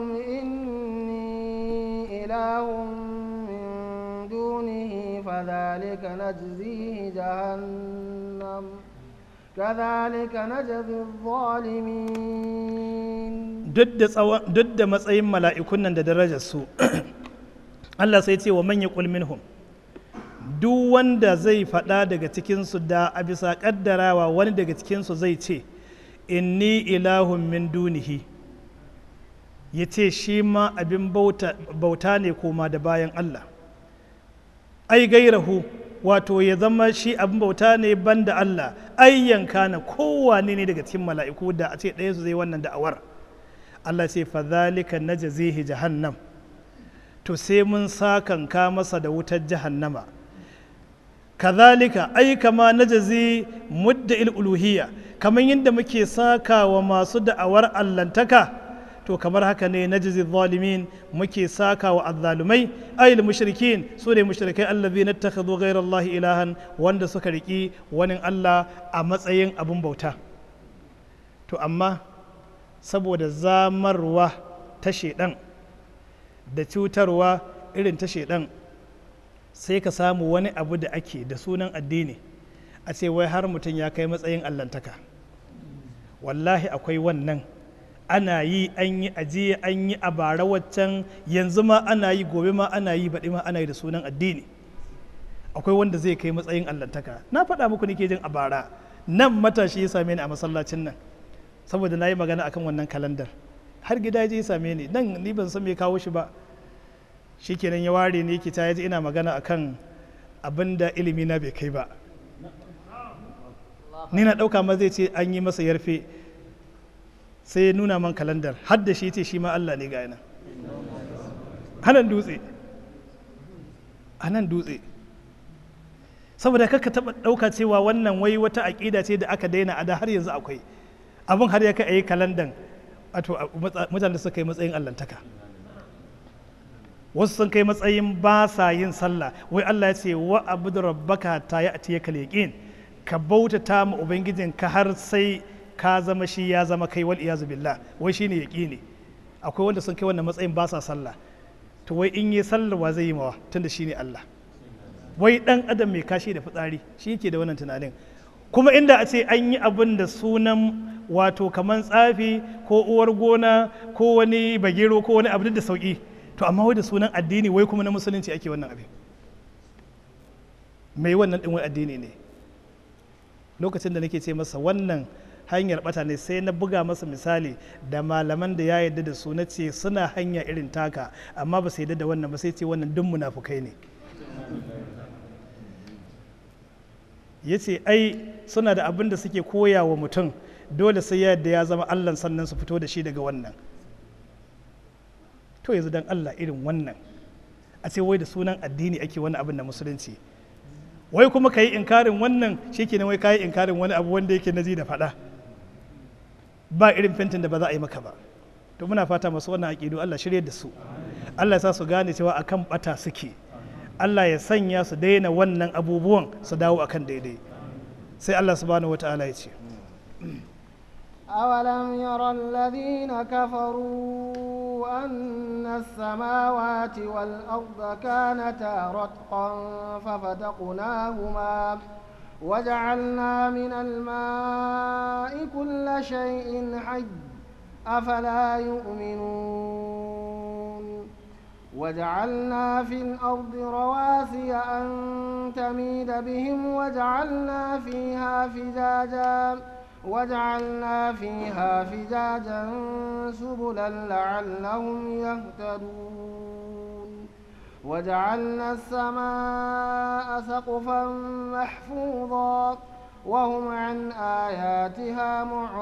إني إله من دونه فذلك نجزيه جهنم كذلك نجزي الظالمين duk da matsayin mala'ikun nan da darajar su Allah sai ce wa manya minhum duk wanda zai faɗa daga cikinsu da a bisa ƙaddarawa wani daga cikinsu zai ce inni ilahun min dunihi ya ce shi ma abin bauta ne koma da bayan Allah ai gairahu wato ya zama shi abin bauta ne banda Allah ai yanka na kowane ne daga cikin mala'iku da a ce ɗaya su zai wannan da'awar Allah ce fa zalika najzihi jahannam to sai mun sakanka masa da wutar jahannama kazalika ai kama najazi mudda uluhiyya kamar yadda muke saka wa masu da'awar allantaka to kamar haka ne najzi zalimin muke saka wa azzalumai ayil mushrikin su ne mushrikai allazi na takhadhu ghayra allahi ilahan wanda suka riki wani allah a matsayin abun bauta to amma saboda zamarwa ta shedan da cutarwa irin ta shedan sai ka samu wani abu da ake da sunan addini a ce wai har mutum ya kai matsayin allantaka wallahi akwai wannan ana yi an yi ajiye an yi a bara waccan yanzu ma ana yi gobe ma ana yi baɗi ma ana yi da sunan addini akwai wanda zai kai matsayin allantaka na faɗa muku nake jin a bara nan matashi ya same ni a masallacin nan saboda na yi magana akan wannan kalandar har gida ya je ya same ni nan ni ban san me kawo shi ba shikenan ya ware ni kita ya ji ina magana akan abin da ilimi na bai kai ba ni na ɗauka ma zai ce an yi masa yarfe sai ya nuna man kalandar har da shi ce shi ma Allah ne ga yana hanan dutse a nan dutse saboda kaka taɓa ɗauka cewa wannan wai wata aƙida ce da aka daina a da har yanzu akwai abin har ya kai a yi kalandan wato mutane suka yi matsayin allantaka wasu sun kai matsayin ba sa yin sallah wai Allah ya ce wa abudu rabbaka ta ya atiya kal yaqin ka bautata ma ubangijin ka har sai ka zama shi ya zama kai wal iyazu billah wai shine yaqini akwai wanda sun kai wannan matsayin ba sa sallah to wai in yi sallar wa zai yi mawa tunda shine Allah wai dan adam mai kashi da fitsari shi yake da wannan tunanin kuma inda a ce an yi abin da sunan wato kaman tsafi ko uwar gona ko wani bagero ko wani abu da sauki to amma wai da sunan addini wai kuma na musulunci ake wannan abin mai wannan din wai addini ne lokacin da nake ce masa wannan hanyar bata ne sai na buga masa misali da malaman da ya yarda da su na ce suna hanya irin taka amma ba su yarda da wannan ba sai ce wannan duk munafukai ne ya ce ai suna da abin da suke koya wa mutum dole sai ya yadda ya zama allah sannan su fito da shi daga wannan to yanzu dan allah irin wannan a ce wai da sunan addini ake wani abin da musulunci wai kuma ka yi inkarin wannan shi ke wai ka yi inkarin wani abu wanda yake nazi da faɗa ba irin fentin da ba za a yi maka ba to muna fata masu wannan aƙidu allah shirya da su allah ya sa su gane cewa akan bata suke Allah ya sanya su daina wannan abubuwan su dawo akan daidai sai Allah subhanahu wa ta'ala ya ce أولم ير الذين كفروا أن السماوات والأرض كانتا رتقا ففتقناهما وجعلنا من الماء كل شيء حي أفلا يؤمنون وجعلنا في الأرض رواسي أن تميد بهم وجعلنا فيها فجاجا وجعلنا فيها فجاجا سبلا لعلهم يهتدون وجعلنا السماء سقفا محفوظا وهم عن آياتها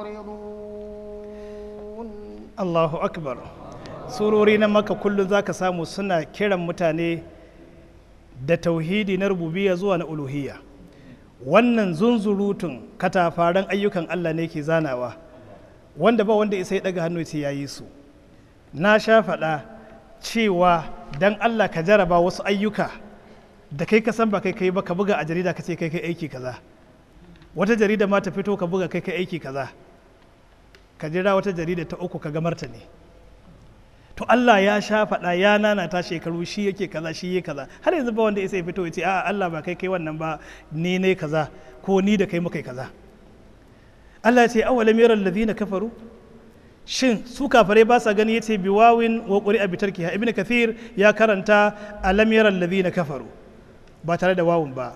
معرضون Allahu akbar surori na maka kullum za ka samu suna kiran mutane da tauhidi na rububiya zuwa na uluhiyya wannan zunzurutun katafaren ayyukan Allah ne ke zanawa wanda ba wanda isa ya daga hannu ce ya yi su na sha faɗa cewa dan Allah ka jaraba wasu ayyuka da kai ka san ba kai kai ba ka buga a jarida ka ce kai kai aiki kaza wata jarida ma ta fito ka buga kai kai aiki kaza ka jira wata jarida ta uku ka ga martani to Allah ya sha faɗa ya nanata shekaru shi yake kaza shi yake kaza har yanzu ba wanda ya sai fito ya ce a'a Allah ba kai kai wannan ba ni ne kaza ko ni da kai muka yi kaza Allah ya ce awalam yaral ladina kafaru shin su kafare ba sa gani yace biwawin wa qur'a bi tarkiha ibnu kathir ya karanta alam yaral ladina kafaru ba tare da wawun ba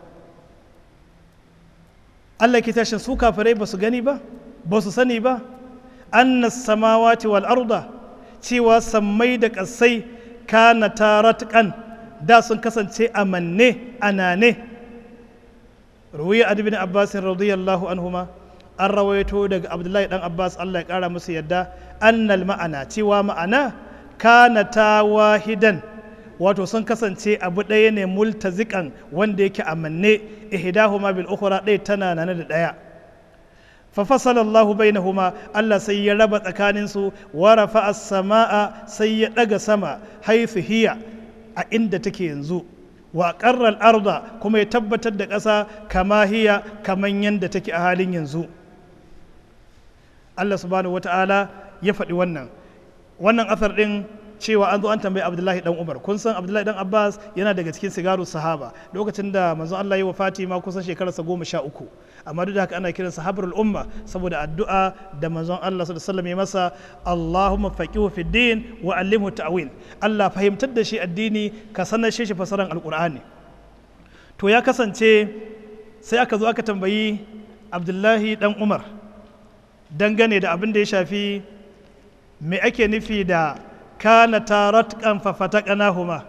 Allah ke tashin su kafare ba su gani ba ba su sani ba annas samawati wal arda cewa sammai da ƙasai kana taratkan da sun kasance a manne a nane ruwiya adibin abbasin radiyallahu anhuma an rawaito daga abdullahi dan abbas allah ya kara musu yadda annal ma'ana cewa ma'ana kana ta wahidan wato sun kasance abu ɗaya ne multazikan wanda yake a manne ihdahuma bil ukhra ɗaya tana nane da ɗaya ففصل الله بينهما الله سي رب تكاننسو ورفع السماء سي دغ سما حيث هي عند take yanzu wa qarra al-arda kuma ya tabbatar da ƙasa kama hiya kaman yanda take a halin yanzu Allah subhanahu wata'ala ya faɗi wannan wannan asar ɗin cewa an zo an tambayi abdullahi dan umar kun san abdullahi dan abbas yana daga cikin sigaru sahaba lokacin da manzon allah yi wa fatima kusan shekararsa goma sha uku amma duk da haka ana kiransa habrul umma saboda addu'a da manzon allah sallallahu alaihi wasallam ya masa allahumma faqihu fid din wa allimhu ta'wil allah fahimtar da shi addini ka sanar shi fasaran alqur'ani to ya kasance sai aka zo aka tambayi abdullahi dan umar dangane da abin da ya shafi me ake nufi da kana taratkan fafataqnahuma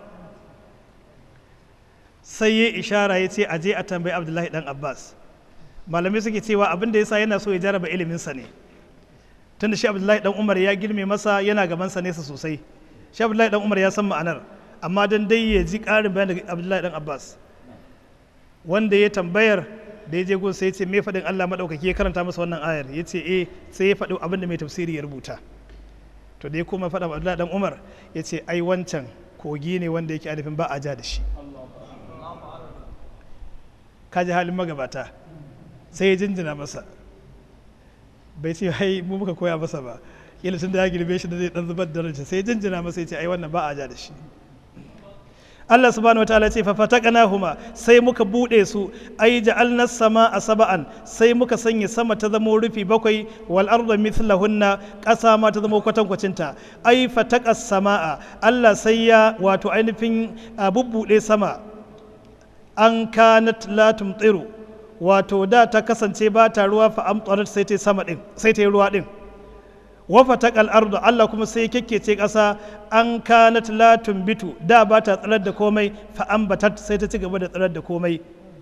sai ya ishara ya ce aje a tambayi abdullahi dan abbas malamai suke cewa abin da yasa yana so ya jaraba iliminsa ne tunda shi abdullahi dan umar ya girme masa yana gaban sa nesa sosai shi abdullahi dan umar ya san ma'anar amma dan dai ya ji karin bayani daga abdullahi dan abbas wanda ya tambayar da ya je gun sai ya ce me faɗin allah maɗaukaki ya karanta masa wannan ayar ya ce eh sai ya faɗi abin da mai tafsiri ya rubuta to da ya kuma faɗa abdullahi dan umar ya ce ai wancan kogi ne wanda yake alifin ba a ja da shi kaji halin magabata sai ya jinjina masa bai ce hai mu muka koya masa ba kila tun da ya girbe shi da zai dan zubar da ranci sai ya jinjina masa ya ce ai wannan ba a ja da shi Allah subhanahu wataala ce fa fataqnahuma sai muka bude su ai ja'alna sama a saba'an sai muka sanya sama ta zama rufi bakwai wal arda mithlahunna ƙasa ma ta zama kwatankwacin ta ai fataqas sama'a Allah sai ya wato ainihin bubbude sama an kanat la tumtiru wato da ta kasance ba ta ruwa fa amtarat sai ta sama din sai ta yi ruwa din wafata ardu Allah kuma sai kekkece ƙasa an kanat la tumbitu da ba ta tsirar da komai fa ambatat sai ta ci gaba da tsirar da komai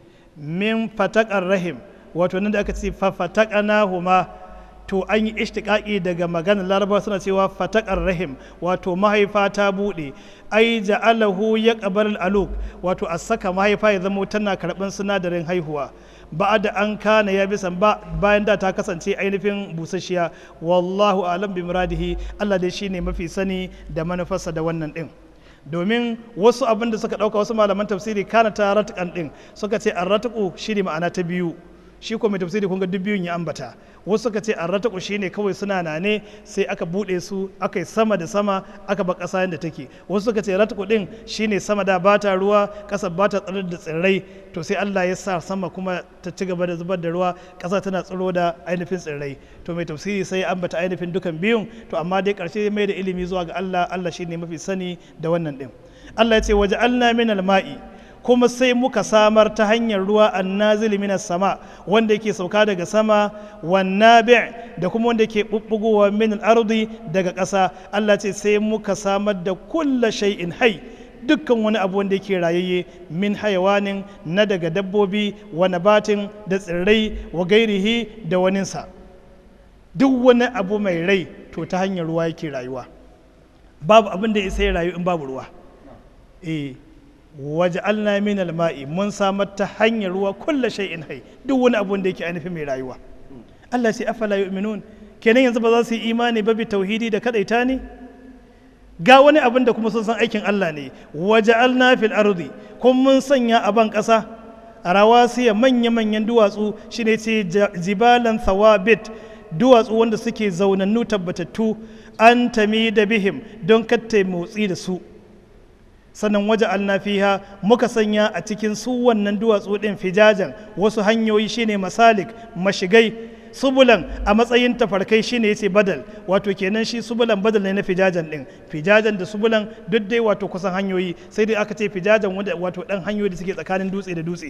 min fatakar rahim wato nan da aka ce fa fatakana huma to an yi ishtiƙaƙi daga maganar laraba suna cewa fatakar rahim wato mahaifa ta buɗe ai ja'alahu ya ƙabar aluk wato a saka mahaifa ya zama tana karɓar sinadarin haihuwa ba da an kana ya bisan ba bayan da ta kasance ainihin busasshiya wallahu alam bi muradihi Allah dai shine mafi sani da manufarsa da wannan din domin wasu abin da suka dauka wasu malaman tafsiri kana ta ratukan din suka ce arratuku shine ma'ana ta biyu shi ko mai tafsiri kun ga duk biyun ya ambata wasu suka ce arrataku shine kawai suna nane sai aka bude su aka yi sama da sama aka ba ƙasa yadda take wasu suka ce rataku din shine sama da bata ruwa ƙasa bata tsirar da tsirrai to sai Allah ya sa sama kuma ta ci gaba da zubar da ruwa ƙasa tana tsiro da ainihin tsirrai to mai tafsiri sai ya ambata ainihin dukan biyun to amma dai ƙarshe mai da ilimi zuwa ga Allah Allah shine mafi sani da wannan din Allah ya ce waje alna min ma'i kuma sai muka samar ta hanyar ruwa annazili minas sama wanda yake sauka daga sama wannabi' da kuma wanda yake bubbugowa min al-ardi daga ƙasa Allah ce sai muka samar da kulla shay'in hai dukkan wani abu wanda yake rayayye min hayawanin na daga dabbobi wa nabatin da tsirrai wa gairihi da waninsa duk wani abu mai rai to ta hanyar ruwa yake rayuwa babu abin da isa ya rayu in babu ruwa eh waj'alna min al-ma'i mun samar ta hanyar ruwa kulla shay'in hai duk wani abu da yake ainihin mai rayuwa Allah sai afala yu'minun kenan yanzu ba za su yi imani ba bi tauhidi da kadaita ne ga wani abin da kuma sun san aikin Allah ne waja'alna fil ardi kun mun sanya a ban kasa rawasiya manya manyan duwatsu shine ce jibalan thawabit duwatsu wanda suke zaunannu tabbatattu an tami da bihim don katta motsi da su sannan waje alnafiha muka sanya a cikin su wannan duwatsu ɗin fijajan wasu hanyoyi shine masalik mashigai subulan a matsayin tafarkai shine yace badal wato kenan shi subulan badal ne na fijajan ɗin fijajan da subulan duk dai wato kusan hanyoyi sai dai aka ce fijajan wato ɗan hanyoyi da suke tsakanin dutse da dutse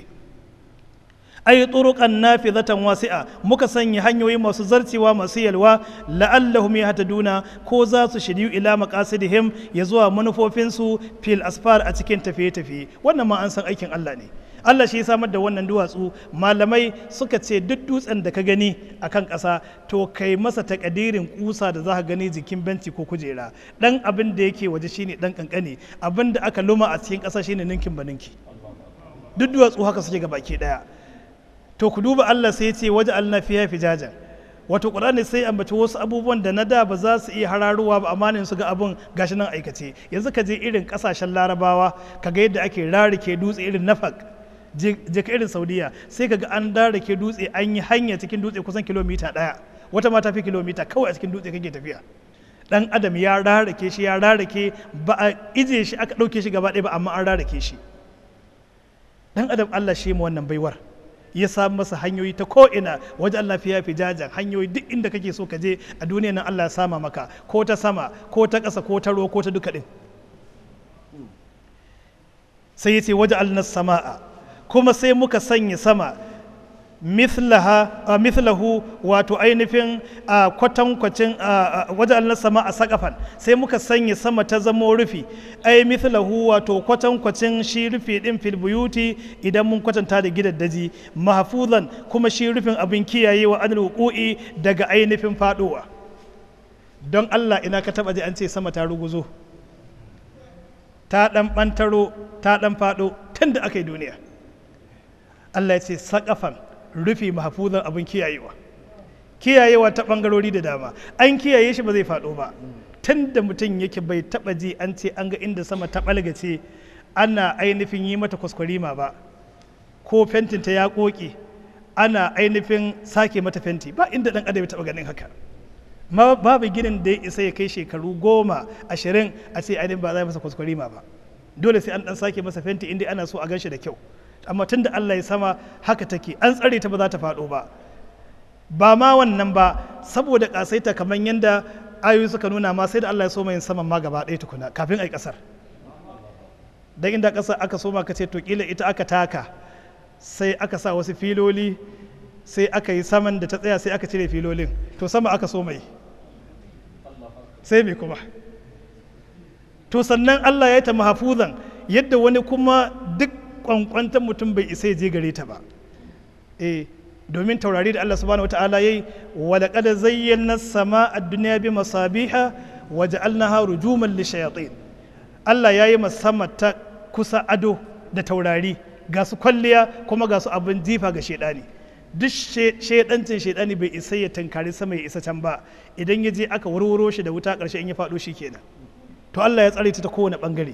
ay turuqan nafidhatan wasi'a muka sanya hanyoyi masu zarcewa masu yalwa la'allahum yahtaduna ko za su shiryu ila maqasidihim ya zuwa manufofinsu fil asfar a cikin tafiye-tafiye wannan ma an san aikin Allah ne Allah shi ya samar da wannan duwatsu malamai suka ce duk dutsen da ka gani a kan ƙasa to kai masa takadirin kusa da za ka gani jikin benci ko kujera dan abin da yake waje shine dan kankane abin da aka luma a cikin ƙasa shine ninkin ba ninki duk duwatsu haka suke ga baki daya to ku duba Allah sai ce waje Allah fiya fijajan wato Qur'ani sai ambaci wasu abubuwan da na da ba za su iya hararuwa ba amma su ga abun gashi nan aikace yanzu ka je irin kasashen larabawa ka ga yadda ake rarike dutse irin nafak je ka irin saudiya sai ka ga an rarike dutse an yi hanya cikin dutse kusan kilomita daya wata ma ta fi kilomita kawai a cikin dutse kake tafiya dan adam ya rarake shi ya rarake ba a ije shi aka ɗauke shi gaba ɗaya ba amma an rarake shi dan adam Allah shi mu wannan baiwar ya samu masa hanyoyi ta ko'ina waje Allah fiya fi jajan hanyoyi duk inda kake so ka je a duniya nan Allah ya sama maka ko ta sama ko ta ƙasa ko ta ruwa ko ta duka ɗin sai ya ce waje Allah sama'a kuma sai muka sanya sama mithlahu wato ainihin kwatankwacin waje Allah sama a sakafan sai muka sanya sama ta zamo rufi ai mithlahu wato kwatankwacin shi rufi din fil buyuti idan mun kwatanta da gidaddaji mahfuzan kuma shi rufin abin kiyayewa an wuqu'i daga ainihin faduwa don Allah ina ka taba ji an ce sama ta ruguzo ta dan bantaro ta dan fado tun da aka yi duniya Allah ya ce sakafan rufi mahfuzan abin kiyayewa kiyayewa ta bangarori da dama an kiyaye shi ba zai faɗo ba tun da mutum yake bai taɓa ji an ce an ga inda sama ta ɓalgace ana ainihin yi mata kwaskwarima ba ko fentinta ya ƙoƙe ana ainihin sake mata fenti ba inda ɗan adam ya taɓa ganin haka ma babu ginin da ya isa ya kai shekaru goma ashirin a ce ainihin ba za masa kwaskwarima ba dole sai an dan sake masa fenti inda ana so a ganshi da kyau amma tun da Allah ya sama haka take an tsare ta ba za ta faɗo ba ba ma wannan ba saboda kasaita kamar yadda ayoyi suka nuna ma sai da Allah ya so yin saman ma gaba ɗaya tukuna kafin ai ƙasar dan inda ƙasar aka soma ka ce to kila ita aka taka sai aka sa wasu filoli sai aka yi saman da ta tsaya sai aka cire filolin to sama aka so mai sai me kuma to sannan Allah ya yi ta mahafuzan yadda wani kuma duk kwankwantar mutum bai isa ya je gare ta ba eh domin taurari da Allah subhanahu wata'ala yayi wa laqad zayyana sama ad-dunya bi masabiha wa ja'alnaha rujuman lishayatin Allah yayi masama ta kusa ado da taurari ga su kwalliya kuma ga su abin jifa ga shedani duk shedancin shedani bai isa ya tankari sama ya isa can ba idan ya je aka warwaro shi da wuta karshe in ya faɗo shi kenan to Allah ya tsare ta ta kowane bangare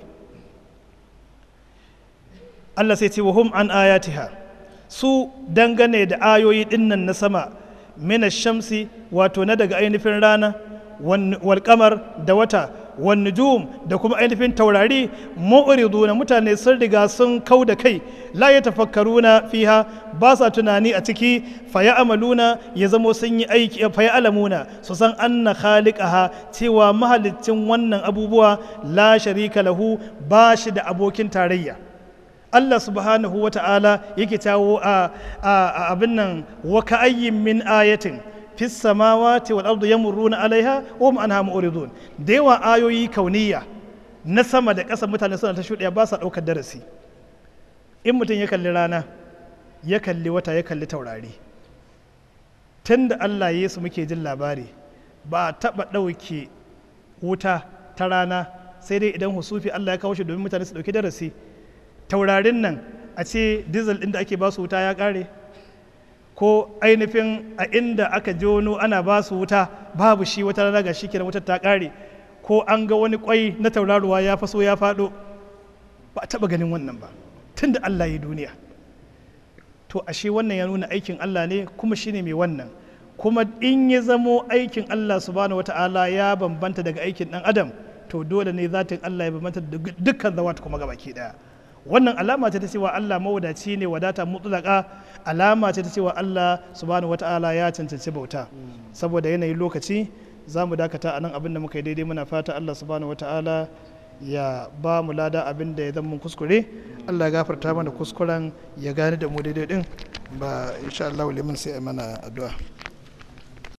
Allah sai ce wa hum an ayatiha su dangane da ayoyi dinnan na sama mina shamsi wato na daga ainihin rana wal kamar da wata wan nujum da kuma ainihin taurari mu'riduna mutane sun riga sun kau da kai la yatafakkaruna fiha ba sa tunani a ciki fa amaluna ya zamo sun yi aiki fa alamuna su san anna khaliqaha cewa mahaliccin wannan abubuwa la sharika lahu ba shi da abokin tarayya Allah subhanahu wa ta'ala yake tawo a abin nan wa ka'ayyin min ayatin fi samawati wal ardu yamurruna alaiha wa hum anha mu'ridun da yawa ayoyi kauniya na sama da ƙasa mutane suna ta shuɗaya ba sa ɗaukar darasi in mutum ya kalli rana ya kalli wata ya kalli taurari tun da Allah ya su muke jin labari ba a taɓa ɗauke wuta ta rana sai dai idan husufi Allah ya kawo shi domin mutane su ɗauki darasi taurarin nan a ce diesel ɗin da ake ba su wuta ya ƙare ko ainihin a inda aka jono ana ba su wuta babu shi wata rana ga shi kenan wutar ta ƙare ko an ga wani kwai na tauraruwa ya faso ya faɗo ba a taɓa ganin wannan ba tun da Allah ya duniya to ashe wannan ya nuna aikin Allah ne kuma shine mai wannan kuma in ya zamo aikin Allah subhanahu wata'ala ya bambanta daga aikin ɗan adam to dole ne zatin Allah ya bambanta da dukkan zawata kuma gabaki daya wannan alama ce ta cewa Allah mawadaci ne wadata mutlaka alama ce ta cewa Allah subhanahu wata'ala ya cancanci bauta saboda yanayin lokaci za mu dakata a nan abin da muka yi daidai muna fata Allah subhanahu wata'ala ya ba mu lada abin da ya zama kuskure Allah ya gafarta mana kuskuren ya gane da mu daidai din ba insha Allah liman sai mana addu'a